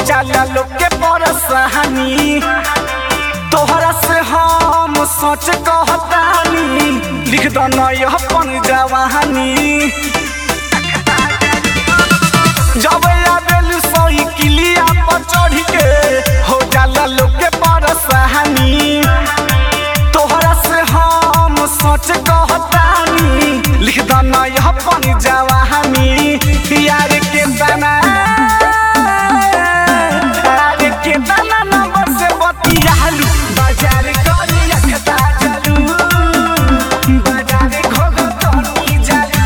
जाला लोग के परसहानी तोहरा से हम सच कहतानी लिख दो न यह अपन जवानी जब आवेल सोई किलिया पर चढ़ के हो जाला लोग के परसहानी तोहरा से हम सच कहतानी लिख दो न यह अपन जवानी यार के दाना यार के दाना नंबर से बतियालू बाजार करी अखता चलू बाजार खोगो तनी जालू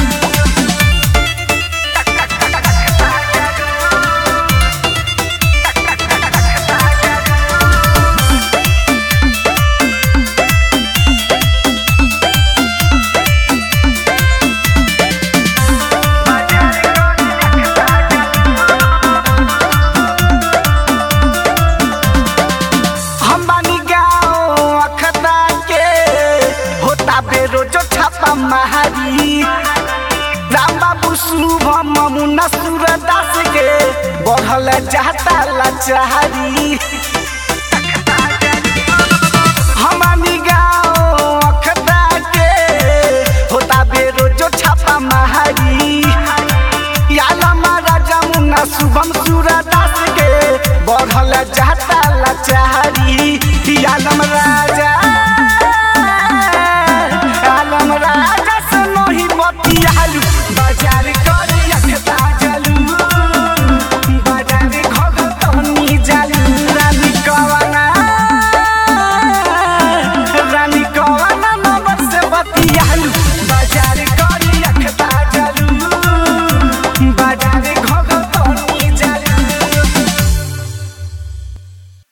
हम बानी गाँव अखता के होता बेरोजो छापा महारी राम बाबू शुभम मुन्ना सूरदास के बढ़ल जाता लाचारी